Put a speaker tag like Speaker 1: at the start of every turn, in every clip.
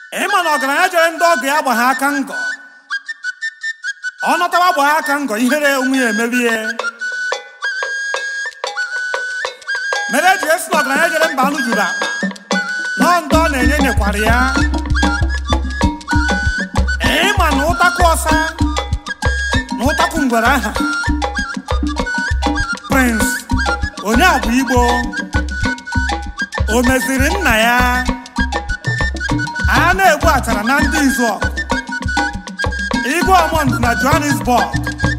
Speaker 1: ịma na ọgaranya jere ndị ọgọ ya gba ha aka ngọ ọ nọtawa gba ha aka ngọ ihere onwe ya emerie mere eji esi na ọgaranya jere mba anụ juru akpa nọọ ndị ọ na-enye nyekwara ya ịma na ụtakụ ọsa na ụtakụ ngwere aha Prince onye a bụ Igbo o meziri nna ya a na-egbu achara na ndị izu Igwe Ọmọnd na Johannesburg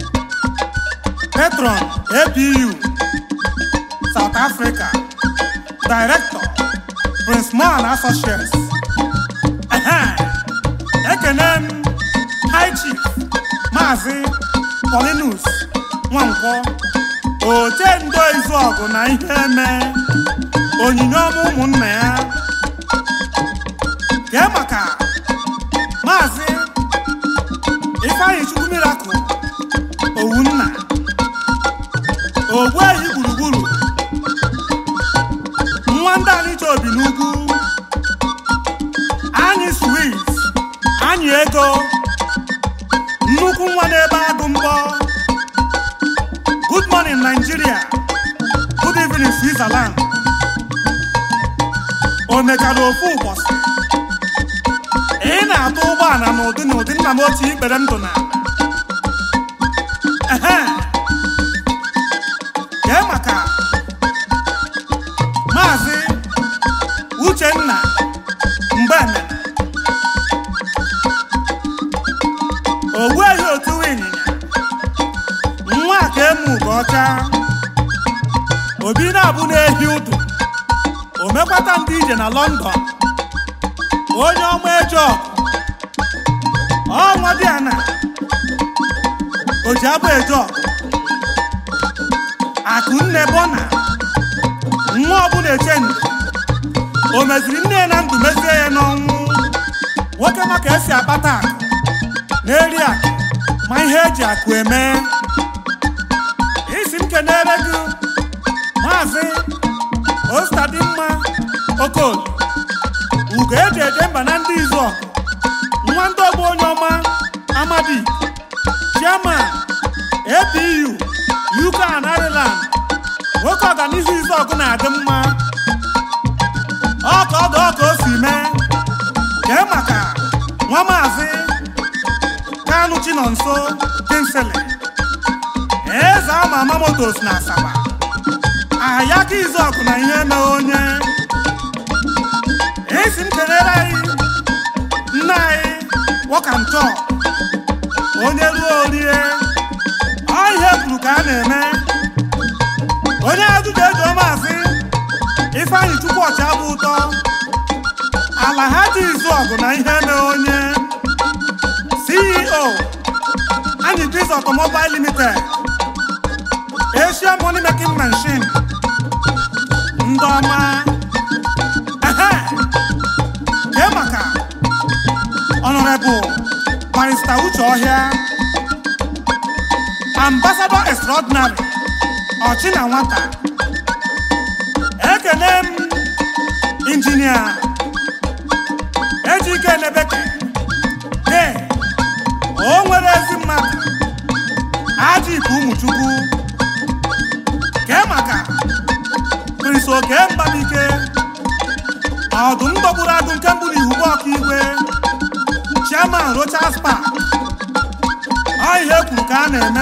Speaker 1: Patron APU South Africa Director Prince Mohan Associates Ehe. ekene m High Chief Maazị Paulinus Nwankwọ oche ndo izu ọgụ na ihe eme onyinye ọma ụmụnna ya kee maka maazị ifeanyị chukwu mirakụl owunna ogbuehi gburugburu nwa ndị anịcha obi n'ugwu anyị swit anyị ego nnukwu nwa n'ebe agụ mbọ good morning nigeria good evening switzerland o mechara ofu ụbọchị ị na-atụ ụgbọala n'ụdị n'ụdị nna m ochie ikpere ndụ na ehe kee maka maazị uchenna mgbemene ogbuehi otu ịnyịnya nwa ka emu ugo ọcha obi na-abụ na-ehi ụdụ o mekwata ndị ije na lọndọn onye ọma ejo ọnwa dị ana o ji abụ ejo akụ nne bona nwa ọbụla eche ndụ o meziri nne ya na ndụ mezie ya n'ọnwụ nwoke maka esi akpata akụ na-eri akụ ma ihe eji akụ eme isi m kenere gị maazị ostadimma okoli ugo eji eje mba na ndị izu ọgụ nwa ndị ọgbọ onye ọma amadi chairman apu uk and ireland nwoke ọganihu izu ọgụ na-adị mma ọka ọdụ ọka o si mee kee maka nwa maazị kanu chinonso kinsele eze ama ama motos na asaba ahịaka izu ọgụ na ihe eme onye esi m kelere anyị nna anyị wọkantọ onye ruo orie ọ ihe kwuru ka a na-eme onye ajụjụ ejo maazị ifeanyị chukwu ọcha bụ ụtọ ala ha dị izu ọgụ na ihe eme onye ceo anyị biz automobile limited asia money making machine ndị ọma ehe kee maka honorable barista uche ọhịa ambassador extraordinary ọchị na nwata ekene m injinia ejike nebeke de o nwere ezi mmadụ aja iku ụmụchukwu kee maka prince oke mbamike ọdụm dọgburu agụ nke mbụ n'ihubu ọkaigwe chairman rochas park ọ ihe kwuru ka a na-eme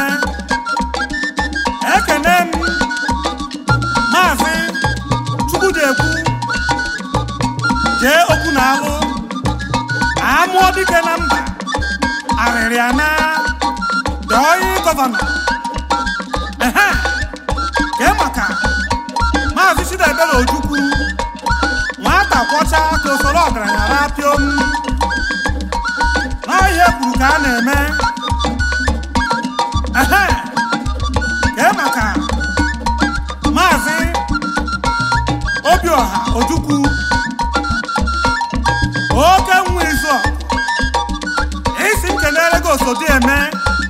Speaker 1: ekene m maazị chukwudekwu jee okwu na alụ amụọ dike na mba arịrịana dọọyị gọvanọ ehe kee maka maazị chidebere ojukwu nwata kwọcha ka usoro ọgaranya rapiom n'ihe kwuru ka a na-eme ehe kee maka maazị obiọha ojukwu oke nwa izu isi m kelere gị osodi eme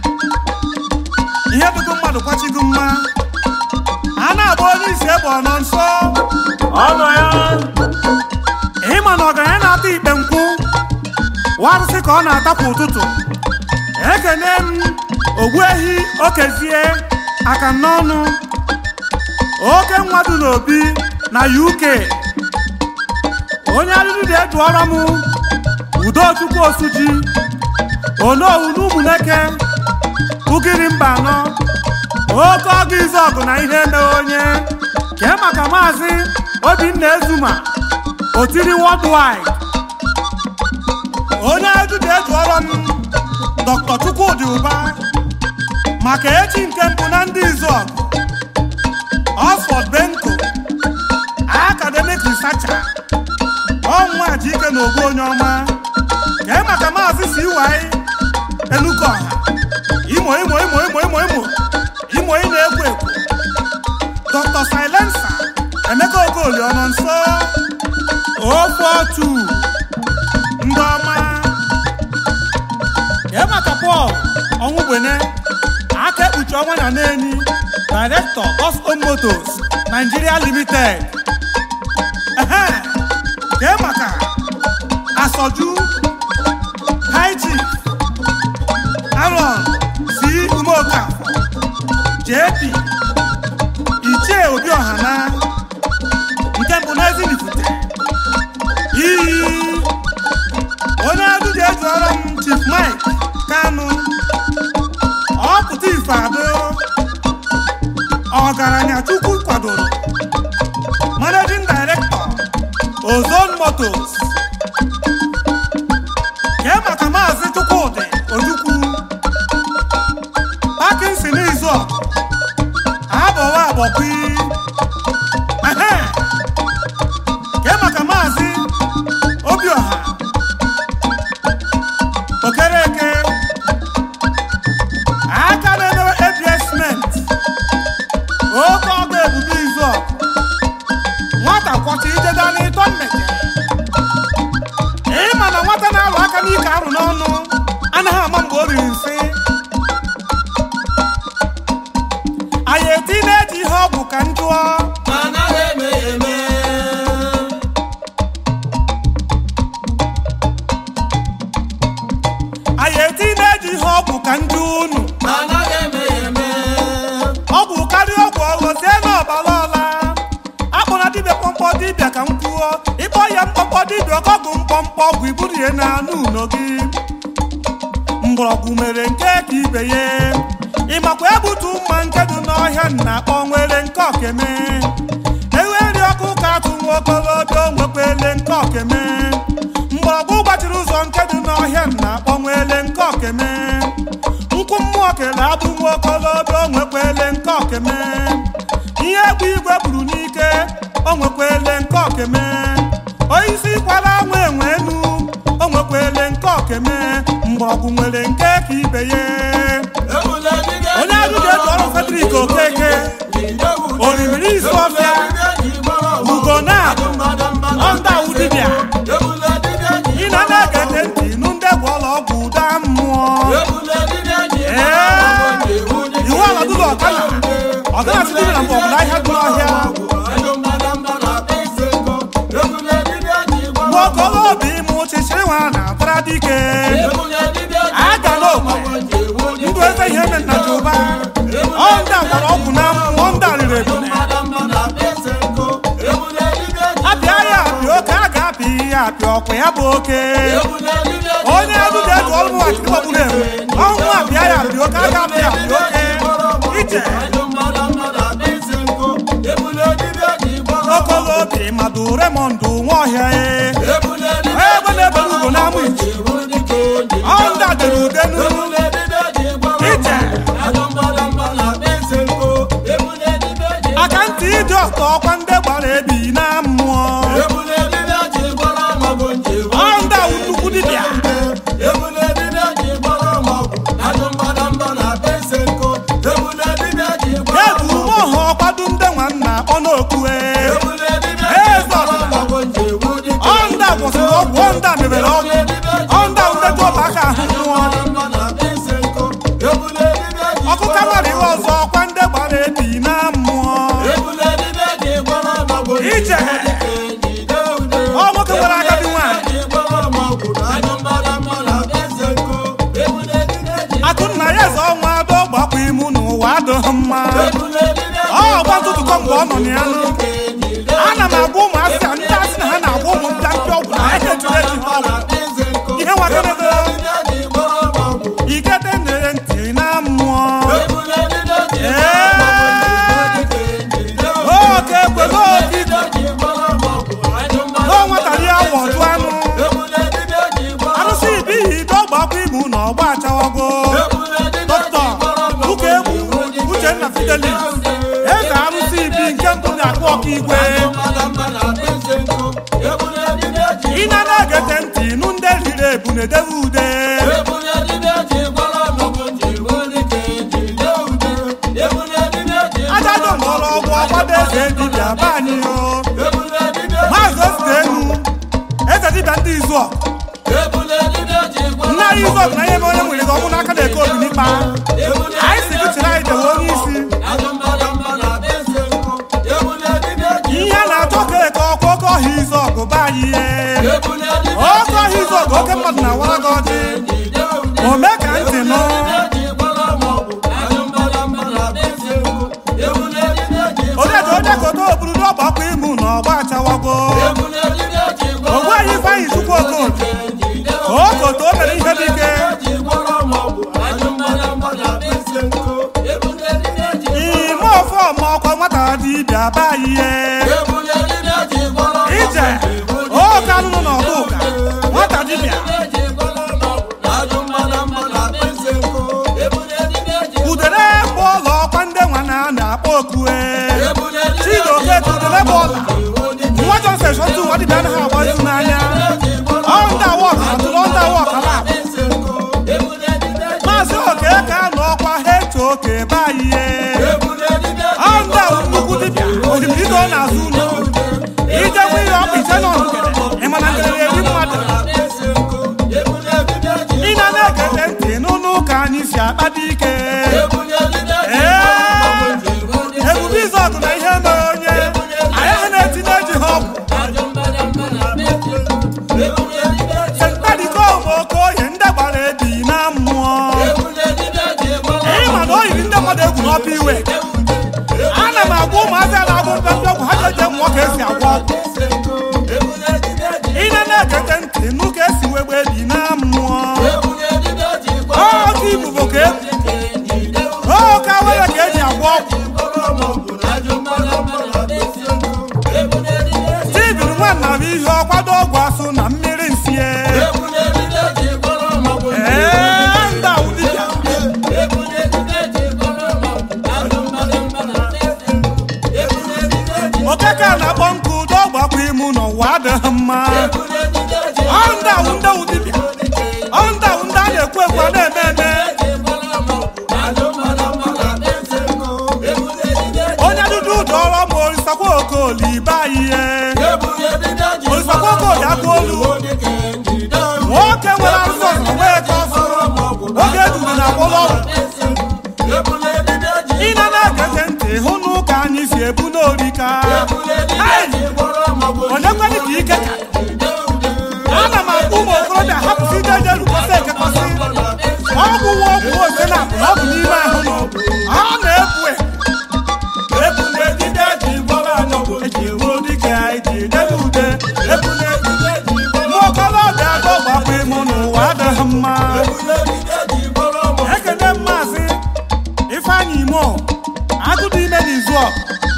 Speaker 1: ihe dịgo mmadụ kwachigo mma a na-agba onye isi egbe ọ nọ nso
Speaker 2: ọnọ ya
Speaker 1: ịma na ọgaranya na-ata ikpe nkwụ warụsị ka ọ na-ata kwa ụtụtụ ekene m ogbuehi okezie aka n'ọnụ oke mmadụ n'obi na uk onye arịrị na-eduọrọ m udochukwu osuji onowu n'ụmụneke ugiri mba anọ oke ọgụ izu ọgụ na ihe emeghe onye kee maka maazị obinna ezuma otiri worldwide onye ajụjụ ejuọrọ m dr chukwudị ụba maka echi nke mbụ na ndị izu ọgụ oxford benko academic researcher ọnwa ji ike na ogbu onye ọma kee maka maazị siwai enukoha imo imo imo imo imo imo imo ị na-ekwo ekwo dr silensa emeka okoli ọ nọ nso ofe otu ndị ọma kee maka pọl ọnwụgbene aka ekpuchi ọnwa na n'enyi director Osco Motors Nigeria Limited ehe kee maka asọju high chief Aaron si umeoka JP ichie obi ọhana nke mbụ n'ezinifute iyi onye ajụjụ ejuọrọ m chief Mike Kanu ọpụta ife adụ ọgaranya chukwu kwadoro managing director ozone motors kee maka maazị chukwudị ojukwu pakinsin izu abọwa agbọkwi ehe kee maka maazị obiọha okereke aka na-emewe absment oke ọgụ ebube izu nwata kwọcha ijeda n'ịtọ mmeke ịma na nwata na-alụ aka n'ike arụ n'ọnụ anaghị ama mgbe o riri nsị anyị eti na-eji ihe ọgwụ ka m jụọ
Speaker 2: anaghị eme ya eme
Speaker 1: anyị eti na-eji ihe ọgwụ ka m jụọ unu
Speaker 2: anaghị eme ya eme
Speaker 1: ọgwụ karịa ọgwụ ọghọzie n'ọbara ọla akpọrọ dibịa mkpọmkpọ dibịa ka m kwuo ịkpọ ya mkpọmkpọ dibịa ọkọgwụ mkpọmkpọ ọgwụ iburu ya na anụ uno gị mgbọrọgwụ mere nke ka ibe ya ịmakwa egbutu mma nke dị n'ọhịa na akpọ nwere nke okeme eweri ọkụ ka atụ nwa okolobịa o nwekwele nke okeme mgbọrọgwụ gbachiri ụzọ nke dị n'ọhịa na akpọ nwele nke okeme nkwụ mmụọ kele abụ nwa okolobịa o nwekwele nke okeme ihe egwu igwe gburu n'ike o nwekwele nke okeme onyeisi kwara anwụ enwe enu o nwekwele nke okeme mgbọrọgwụ nwere nke ka ibe ya
Speaker 2: ebule dibịa
Speaker 1: onye ajụjụ eji ọrụ Frederick Okeke orimiri isi ọfịa ugo na ọnda awụ dibịa
Speaker 2: ebule dibịa ji
Speaker 1: ị na na-ege ntị nụ ndị gwọrọ ọgwụ ụda mmụọ
Speaker 2: ebule dibịa ji
Speaker 1: Ee, iwu ala dụlọ ọkala ọkala sitere na mgbe ọbụla ahịa dị n'ọhịa nwaokolobi ime ụchịchịrị nwa na-atara dike aga n'okwe ndụ eze ihe eme nna jụba ọ ndị a gwara ọgwụ na mmụọ ndị a riri ebule apịa ya apịa oke a ga-apị ya apịa ọkwa ya bụ oke onye ajụjụ eji ọrụ m wakiri gbagburu enwe ọnwụ apịa ya apịa oke a ga-apị ya apịa oke ije okolobi madụ remọndụ nwaọhịa e egbe na-ebere ugo n'amụ ichi ọ ndị a dere ude n'uru ije aka ntị ije ọtọ ọkwa ndị gbara ebi na mmụọ ọ ndị awụ nnukwu dibịa ebu ume ọha ọkwado ndị nwanna ọ na-okwu e eze ọdịnala mgbe ọ nọ na ya nụ ana m agwa ụmụasị a ndị asị na ha na-agwa ụmụ mpịampịa ọgwụ na ha ejire eji ha ọgwụ ihe nwakedebe ikete nere ntị na mmụọ oke ekwego oke ike o nwetara ya wọ ọtụ anụ arụsị ibihi ide ọgbakwa ibu na ọgba achawago dọkịta ụka egwu uchenna fidelis eze arụsị ibi nke mbụ na-akpọ ọka igwe ị na na-egete ntị nụ ndị riri ebu na-edebe ude ajado mgbọrọgwụ ọgbado eze dibịa be anyị o maazị osite enu eze dibịa ndị izu ọkụ nne anyị izu ọkụ na ihe mere onye nwere gị ọnwụ n'aka na-eke obi n'ikpa anyị si gị chịrị anyị dewe onye isi ihe a na-achọ ka eke ọkụ oke ọhịa izu ọgụ be anyị ihe oke ọhịa izu ọgụ oke mmadụ na-awara gị ọjị ome ka ntị nụ odeji onye kote oburu n'ọgbakọ imu na ọgba achawago ogbuehi ifeanyị chukwu okoke okote o mere ihe dike ime ofe ọma ọkwa nwata dibịa be anyị ihe ije oke anụnụ na ọgụ ụka nwata dibịa udere bụ ọla ọkwa ndị nwa na na-akpọ okue chidoke udere bụ ọla nwa jọnsen shọtụ nwa dibịa anaghị agba izu n'anya ọnda wọk atụrụ ọnda wọk ala maazị oke ka nọ ọkwa ha eche oke be anyị ihe ọnda nnukwu dibịa osimiri ọ na-azụ ụlọ ijekwa ihe ọkpa iche nọ nkele ịmana nkele eri mmadụ ị na na-egete ntị n'ụlọ ụka anyị si akpata ike ebube izu ọgụ na ihe mere onye anyị ha na-etinye eji ha ọgwụ sentadiko okoye ndị gbara ebi na mmụọ ịma na o yiri ndị mmadụ egwu n'ọpa iwe ana m agwa ụmụazị a na-agụ mpempe ọgwụ ha jeje mụọ ka esi agwọ ọgwụ ị na na-egete ntị nụ ka esi wegbe ebi na mmụọ oke ibubo ka egwu oke awere ka eji agwọ ọgwụ Steven nwanna bụ ihe ọkwado ọgwụ asụ na mmiri nsie ee nda ụdịbịa okeke na-akpọ nkụ ụdọ ọgbakwa imu n'ụwa adịghị mma ọnda ndị ụdịbịa ọnda ndị a na-ekwu ekwu a na-eme eme onye dudu ụdọ ọrụ ma orisakwa okoli be anyị ihe orisakwa okoli aka olu nwoke nwere arụsị ọzọ nwee ka ọsọ oge eduru na akpọrọ ọgwụ ị na na-egete ntị hụ n'ụka anyị si ebu n'orika onye kwere ka ike ka ana m akpọ ụmụ okorobịa hapụsị ide eje rukọsị ekekọsị ọgwụ nwa ọgwụ ose na apụ na ọ bụ n'ime ahụ nọ ọ na-ebu ebu na-ejide eji gwọrọ anyị ọgwụ eji egbu dike eji edebe ude ebu na-ejide nwa okorobịa atọ gbapụ ịmụ n'ụwa adịghị mma ekene mmaazị ifeanyị imo agụdụ ime n'izu ọ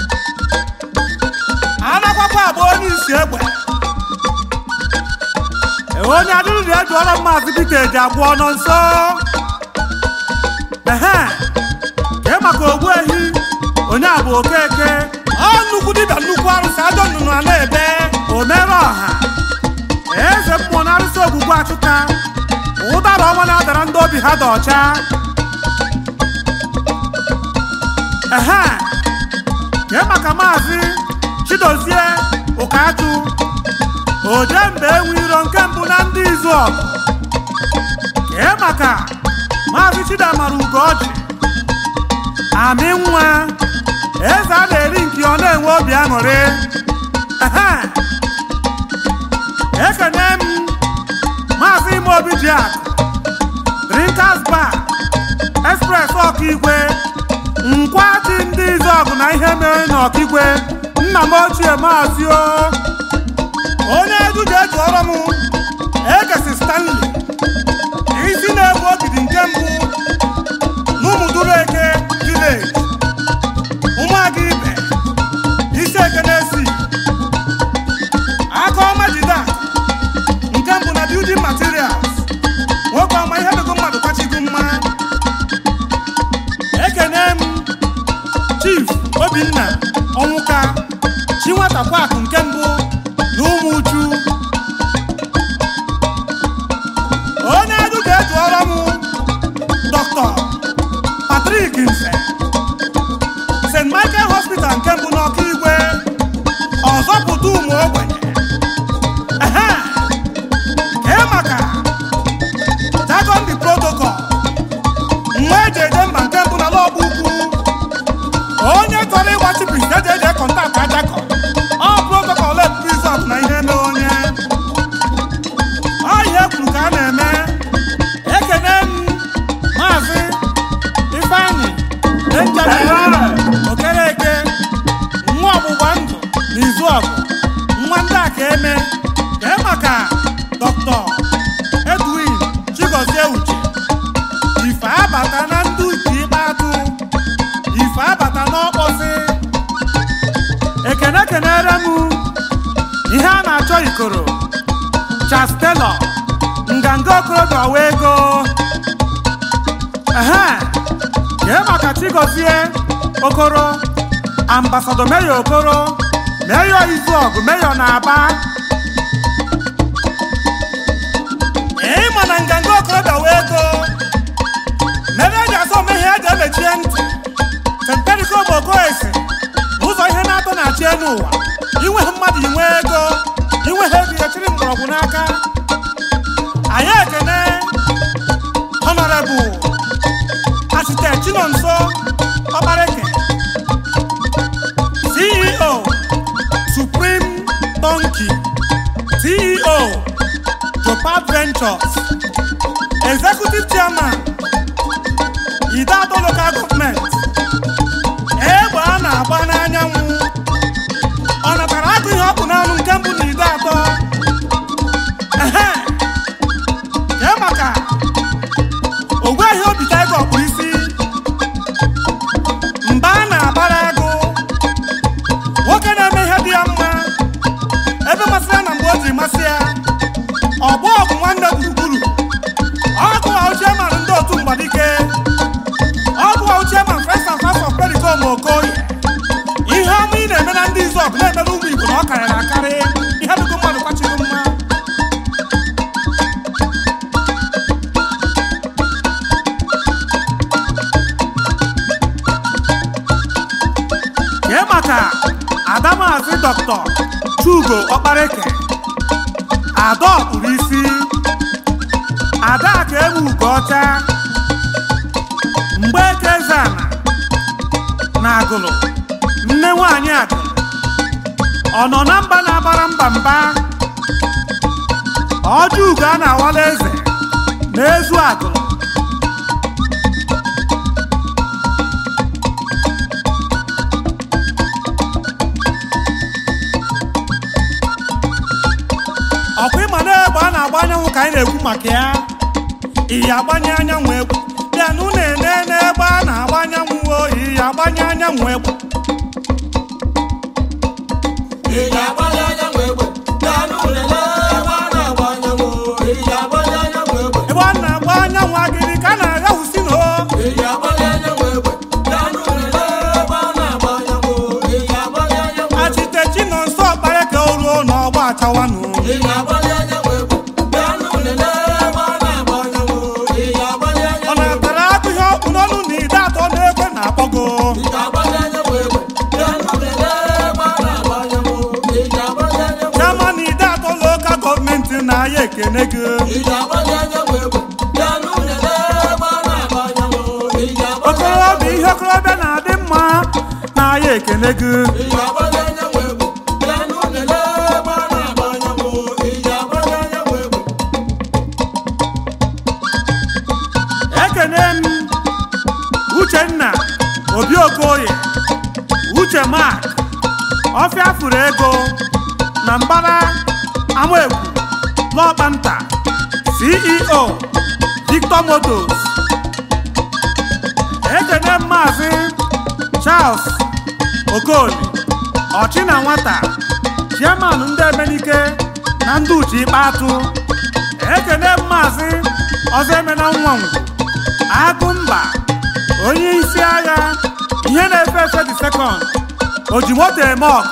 Speaker 1: anakwakwa abụ onye isi egbe onye adịrịrị ejụọla mmaazị dịka eji agwọ ọnọ nso ehe kee maka ogbu ehi onye a bụ okeke ọ nnukwu dibịa nnukwu arụsị ajọ nnụnụ a na-ebe omere ọha eze mmụọ na arụsị ogwugwu achụka ụdara ọma na-adara ndị obi ha dị ọcha ehe kee maka maazị chidozie ụkachụ oje mgbe enwe iro nke mbụ na ndị izu ọgụ kee maka maazị chidamara ugoji amị nwa eze a na-eri nke ọ na-enwe obi aṅụrị ehe ekene m maazị ime obi ji akụ drinkers bar express ọkaigwe nkwachi ndị izọgụ na ihe mere n'ọkigwe nna m ochie maazị o onye edu ji eji ọrụ m egesi stanley isi na-ebu ogidi nke mbụ n'ụmụduru eke vileji ụmụaga ibe isi eke na-esi aka ọma jide akụ nke mbụ na building materials nwoke ọma ihe bego mmadụ kachigo mma ekene m chief obinna ọnwụka chi nwata kwakụ nke mbụ na ụmụ uchu onye edu ga-eju ọrụ m dr patrik nse st michael hospital nke mbụ n'ọka igwe ọzọpụta ụmụ ogbenye ehe kee maka jagondi protocol nwa eji eje mba nke mbụ n'ala ọgba ukwu onye chọrọ ịgba chipis eji eje kọntaktị ajakọ ọ protocol eprizọt na ihe eme onye ọ ihe kwuru ka a na-eme ekene m maazị ifeanyị benjamin okereke nwa ọgbụgba ndụ n'izu ọgụ nwa ndị a ka eme kee maka dr edwin chigozie uche ife abata na ndị uche ikpe atụ ife abata n'ọkpọsị ekene kenere m ihe a na-achọ ikoro Charles Taylor nganga okorobịa ọwa ego ehe kee maka chigozie okoro ambasadọ meyo okoro meyo izuọgụ meyo na aba ịma na nganga okorobịa ọwa ego mere eji asọ ome ihe eji emechie ntị temperikobo okoesi ụzọ ihe na-atọ na-achị elu ụwa inwe mmadụ inwe ego inwe ha ebi echiri mgbọrọgwụ n'aka anyị ekene honorable asite chinonso ọkpareke ceo supreme donkey ceo topaz ventures executive chairman idato local government egbe a na-agba n'anyanwụ ọ natara agụ ihe ọ bụ n'ọnụ nke mbụ na ide atọ ehe kee maka ogweghị obi taiga ọkpụ isi mba a na-agbara agụ nwoke na-eme ihe dị ya mma ebe masịrị ya na mgbe o ji masị ya ọgbọ ọgụ nwanne gburugburu ọgụ ochie mara ndị otu mgbadike ọgụ ochie ma fes and fas of perikom okoye ihe ọma ị na-eme na ndị izọg na-emere ụmụ igbo na ọ karịrị akarị ihe dịgo mmadụ kwachiri mma kee maka adamazi dọkịta chugo ọkpareke ada ọkpụrụ isi ada ka emu ugo ọcha mgbe eke zana na agụlụ nne nwanyị agụlụ ọ nọ na mba na-agbara mba mba ọjọ ugo a na-awala eze na-ezu agụlụ ọkwa ịma na egbe a na-agba anyanwụ ka anyị na-ekwu maka ya iyi agbanye anyanwụ egwu bịanụ na-ene n'ebe a na-agba anyanwụ oyi iyi agbanye anyanwụ egwu
Speaker 2: Ịja agbanye anyanwụ egbe, bịanụ lelee ebe a na-agba anyanwụ. Ịja agbanye anyanwụ egbe,
Speaker 1: ebe ọ na-agba anyanwụ agịrị ka a na-aghawusi na o
Speaker 2: ịja agbanye anyanwụ egbe, bịanụ lelee ebe a na-agba anyanwụ. Ịja agbanye anyanwụ egbe,
Speaker 1: achitechi nọ nso ọkpara ka o ruo n'ọgba achawanụ
Speaker 2: ịja agbanye anyanwụ egbe, bịanụ lelee ebe a na-agba anyanwụ. Ịja agbanye
Speaker 1: ọ
Speaker 2: anyanwụ egbe,
Speaker 1: na-atara akụ ihe ọkpụ n'ọnụ na ide atọ na-ekwe na-akpọgo
Speaker 2: ịja agbanye anyanwụ egbe, bịanụ lelee ebe a na-agba anyanwụ. Ịja agbanye anyanwụ egbe,
Speaker 1: chama na ide atọ lokal gọọmenti na-aya ekene gị
Speaker 2: ịja agbanye anyanwụ egbe, bịanụ lelee ebe a na-agba anyanwụ. Ịja agbanye
Speaker 1: okorobịa ihe okorobịa na-adị mma na-aya ekene gị
Speaker 2: Iji agbanye anyanwụ egbe, bịanụ lelee ebe a na-agba anyanwụ. Iji agbanye anyanwụ egbe,
Speaker 1: ekene m uchenna obi okoye uche mak ọfịa furu ego na mbara amaegwu n'ọkpanta ceo victor motos ekene maazị charles okoli ọchị na nwata chairman ndị emenike na ndị uche ikpe atụ ekene maazị ọzọ emena nwanwu agụmba onye isi agha ihe na-efe efe dị sekọnd o ji moto eme ọgọ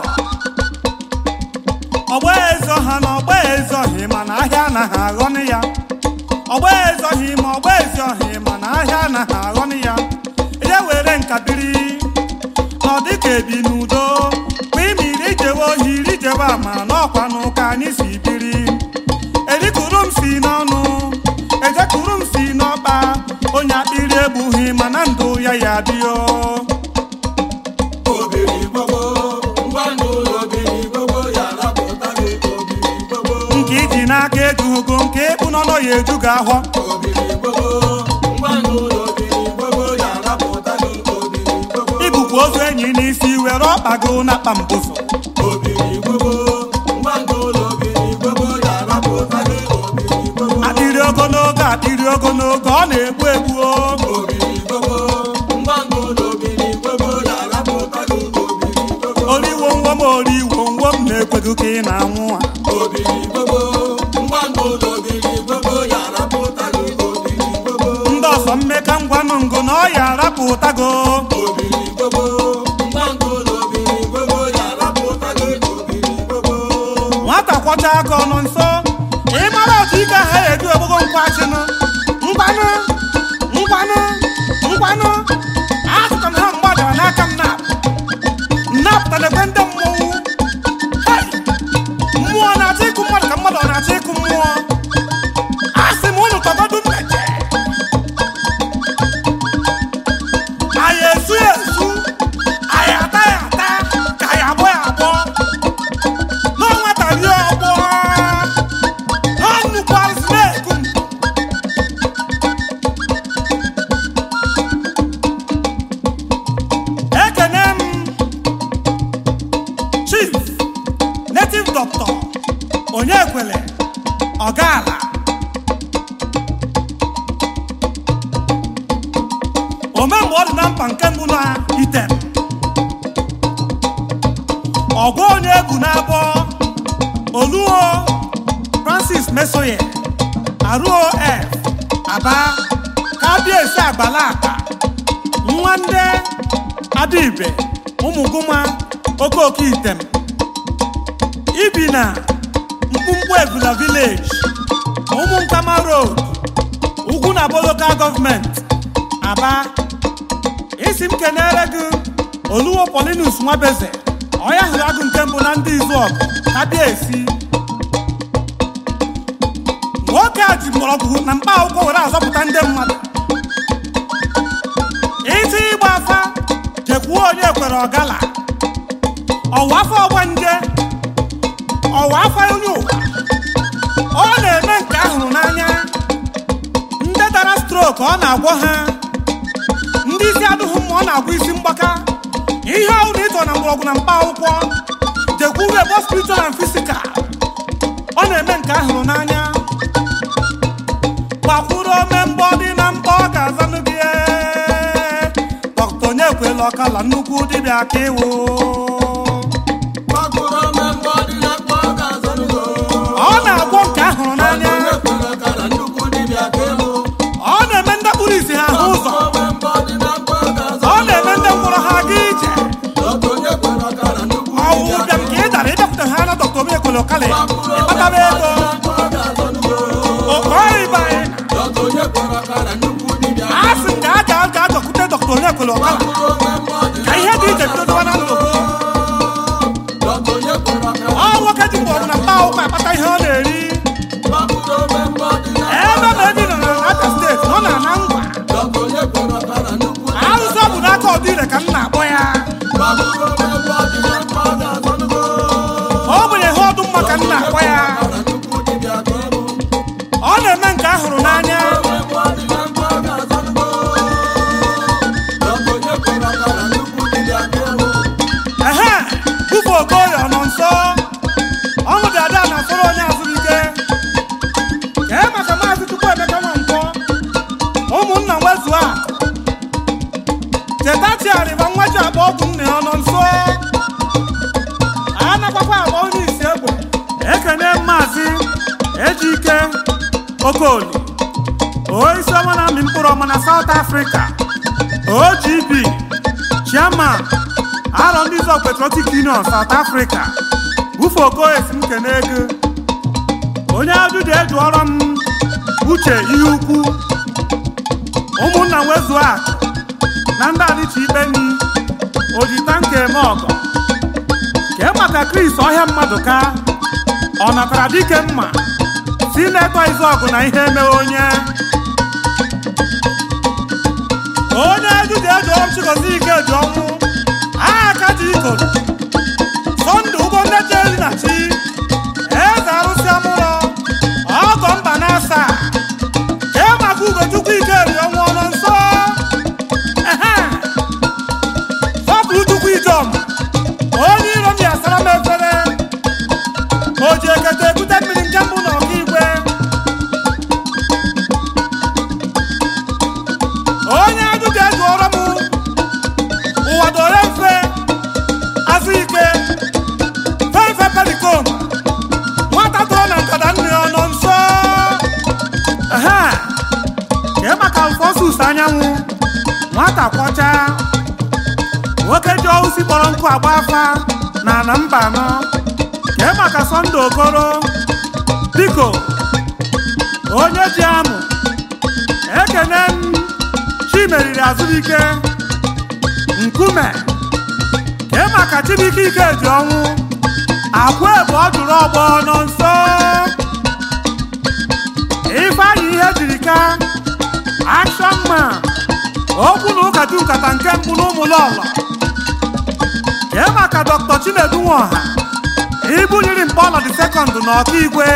Speaker 1: ọgba ezoha na ọgba ezohi mana ahịa anaghị aghọnị ya ọgba ezohi ma ọgba ezohi mana ahịa anaghị aghọnị ya ya were nkabiri na ọ dịka ebi n'udo kwa imiri ijewe ohi ijewe ama n'ọkwa n'ụka anyị si biri erikuru m si n'ọnụ ejekuru m si n'ọkpa onye akpịrị egbughị mana ndụ ya ya bịa
Speaker 2: obiri gbogbo ngwa ndụ obiri gbogbo ya rapụta gị obiri gbogbo
Speaker 1: nke iji n'aka ejugo nke ịkpụ n'ọnụ ya eju gị ahọ
Speaker 2: obiri gbogbo ngwa ndụ obiri gbogbo ya rapụta gị obiri gbogbo
Speaker 1: ibukwa ozu enyi n'isi were ọkpa gị na akpa mbuso
Speaker 2: obiri gbogbo ngwa ndụ obiri gbogbo ya rapụta gị obiri gbogbo
Speaker 1: akpịrị ogologo akpịrị ogologo ọ na-egbu egbu o.
Speaker 2: obiri gbogbo ngwa ndụ obiri gbogbo ya rapụta gị obiri gbogbo
Speaker 1: oriwo ngwom oriwo ngwom na-ekweghị ka ị na-anwụ a
Speaker 2: obiri gbogbo ngwa ndụ obiri gbogbo ya rapụta gị obiri gbogbo
Speaker 1: ndị ọsọ mmeka ngwanụ ngụ na ọ ya arapụtago
Speaker 2: obiri gbogbo ngwa ndụ obiri gbogbo ya rapụta gị obiri gbogbo
Speaker 1: nwata kwọcha aka ọnụ nso ịmara otu ike ha eju ogbogo nkwachinu ngwanụ ngwanụ ngwanụ azụka m ha mgbadara n'aka m na nnapụtalekwe ndị mmọnwụ Hai! mmụọ na-achọ ịkụ mmadụ ka mmadụ ọ na-achọ ịkụ mmụọ a sị m unu tọgodu mmeje anyị esu ya esu anyị ata ya ata ka anyị agbọ ya agbọ n'ọnwata rie ọgbọ na nnukwu arụsị na-eku m ekene m chief native doctor onye kwele ọgaala omemgbe ọ dị na mkpa nke mbụ na item ọgụ onye egwu na-abọ oluo francis mesoye aruo f aba kabiesi agbala akpa nwanne adibe ụmụgụma okooko item ibi na mkpumkpu ebula village ụmụ nkama road ugwu na abo local gọọmenti aba isi m kenere gị oluwo polinus nwabeze ọya hụrụ agụ nke mbụ na ndị izu ọgụ ka bịa esi nwoke a ji mgbọrọgwụ na mkpa akwụkwọ were azọpụta ndị mmadụ iti ịgba afa jekwuo onye kwere ọgala ọwa afọ ọgba nje ọwa afọ onye ụwa ọ na-eme nke ahụrụ n'anya ndị dara strok ọ na-agwọ ha ndị isi adụghị mma ọ na-agwọ isi mgbaka ihe ọhụrụ ịtọ na mgbọrọgwụ na mkpa akwụkwọ jekwuru ebo spiritual and physical ọ na-eme nke ahụrụ n'anya gbakwuru ome mbọ dị na mkpa ọ ga-azanụ gị ee. dọkịta onye kwela ọkala nnukwu dibịa ka ịwụ
Speaker 2: gbakụrụ mmemme dị na mkpa ọ ga-azọnugo
Speaker 1: ọ na-agwọ nke ahụrụ n'anya
Speaker 2: onye kwere ka na nnukwu dibịa ka ịlụ
Speaker 1: ọ na-eme ndị kpụrụ isi ha ahụ ụzọ
Speaker 2: mmemme dị na mkpa ọ ga-azọ
Speaker 1: ọ na-eme ndị mkpọrọ ha aga ije
Speaker 2: dọkịta onye kwere ka na nnukwu
Speaker 1: ọwụ
Speaker 2: dibịa
Speaker 1: ụbịam ka ị dara ịbịakwute ha na dọkịta obi ekwele ọkala ịkpataba ego okọrịba
Speaker 2: dọkịta onye kwere ka na nnukwu dibịa
Speaker 1: a sị m ga a ga ga dọkwute dọkịta onye ekwele ọkala ka ihe dị iche bido dọwa na ndụ
Speaker 2: dọkịta onye kwere ka
Speaker 1: ọ nwoke ji mgbọrọgwụ na mkpa akwụkwọ akpata ihe ọ na-eri
Speaker 2: gbakụrụ mmemme dị na
Speaker 1: ebe ma ebi nọ na Abia steeti ọ na-ana ngwa
Speaker 2: dọkịta onye kwere ka na nnukwu
Speaker 1: arụsị ọ bụ n'aka ọdị ire ka m na-akpọ ya
Speaker 2: gbakụrụ mmemme dị na mkpa ọ ga-azọnugo
Speaker 1: ọ bụnye ihe ọdụ mma ka m na-akpọ ya
Speaker 2: na nnukwu dibịa ka ịlụ
Speaker 1: ọ na-eme nke ahụrụ n'anya
Speaker 2: mmemme dị na mkpa ọ ga-azọnugo dọkịta onye kwere ka na nnukwu
Speaker 1: okoli onyeisi ọma na-amị mkpụrụ ọma na South Africa OGB chairman arọ ndị zọ Patriotic Union South Africa bufe okoye si m kene ego onye ajụjụ ejụọrọ m uche ihe ukwu ụmụnna nwezuo akụ na ndị adịcha ikpe nri ojita nke eme ọgọ kee maka Chris ọhịa mmadụ ka ọ natara dike mma si na-eto izu ọgụ na ihe emewe onye onye ejụjụ ejụọrọ m Chigozie Ikeji ọnwụ aha ka ji ikoro sọndụ ụgbọ nneche eri na chi eze arụsị amụrọ ọgọ mba na asaa kee maka ugochukwu ikeri ọnwụ ọnọ nso ehe sọpụrụ chukwu ijom onye iro m ya sara m efere o ji ekete ekute mmiri nke mbụ na ọkaigwe onye ajụjụ ejụọrọ m ụwa dore mfe azụ ike fefe pelikom nwata tụrụ na nkata nne ọ nọ nso ehe kee maka alfosus anyanwụ nwata kwọcha nwoke ji ọhụsi kpọrọ nkụ agba afa na ana mba anọ kee maka sọnde okoro biko onye ji amụ ekene m chimeriri azụike nkume kee maka chibuike ike ji ọnwụ akwa ebe ọ jụrụ ọgbọ nọ nso ifeanyị ihe jiri ka akshọn man okwu na ụka ju nkata nke mbụ n'ụmụlọlọ kee maka dọkịta chinedu nwaọha ibunyiri mkpọlọ dị sekọnd na ọkaigwe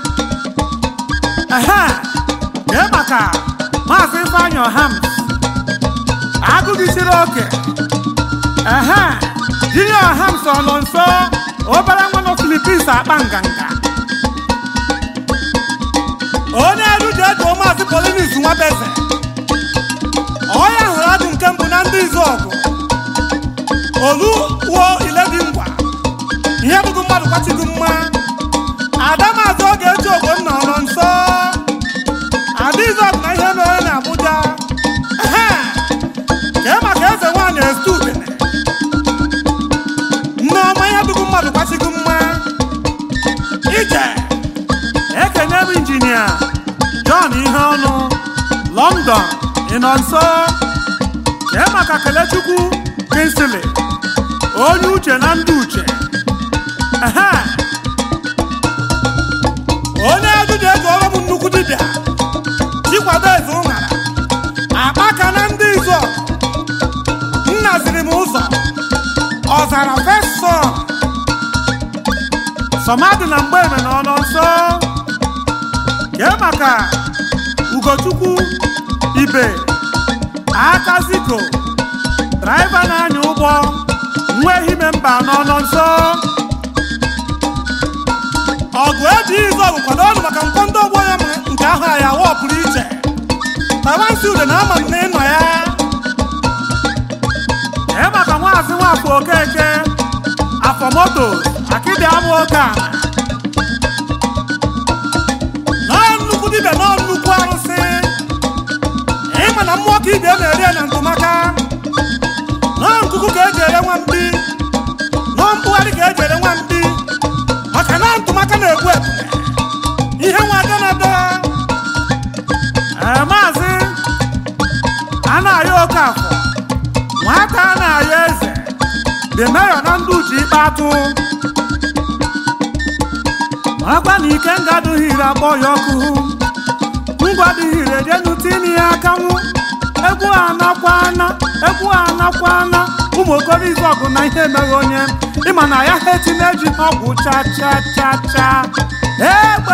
Speaker 1: ehe kee maka maazị ifeanyị ọham agụgịsiri oke ehe jiri ọham so nọ nso obere nwa nọ filipins akpa nganga onye eruji ejuo maazị polinis nwabeze ọya hụrụ adụ nke mbụ na ndị izu ọgụ olu wuo iledi ngwa ihe bụgo mmadụ kwachigo mma ada maazị oge eji ogbonna ọ nọ nso ada izu ọgụ na ihe mere na Abuja ehe kee maka eze nwaanyị estu udene nneọma ihe bụgo mmadụ kwachigo mma ije ekene m injinia John ihe ọnụ London ị nọ nso kee maka kelechukwu Kingsley onye uche na ndị uche ehe onye ajụjụ eji ọrụ m nnukwu dibịa chikwado eze ụṅara akpaka na ndị izo nnaziri m ụzọ ọzara fesọ sọmadị na mgbe na ọnọ nso kee maka ugochukwu ibe aka ziko draiva na-anya ụgbọ nwa ehime mba n'ọnọ nso ọgụ eji izu ọgụ kwado ọnụ maka nkọ ndị ọgbọ ya ma nke ahụ ya awa pụrụ iche tabansi ude na ama m na ịnọ ya ee maka nwaazị nwafọ okeke afọ moto akịdị abụ oke ala nọọ nnukwu dibịa nọọ nnukwu arụsị ịma na mmụọ ka ibe na-eri ya na ntụmaka nọọ nkuku ka eji ere nwa mkpi nọọ mkpụgharị ka eji ere nwa mkpi maka na ntụmaka na-egbu ebule ihe nwa ada na ada ee maazị a na-ayọ oke afọ nwata a na-ayọ eze dị meyọ na ndị uche ikpe atụ marakwa na ike nga adịghị ire akpọ ya ọkụ ngwa adịghị ire jenu tinye ya akanwụ egwu anakwana egwu anakwana ụmụ okoro izu ọgụ na ihe mere onye ịma na ya ha etinye ji ọgwụ cha cha cha cha egbe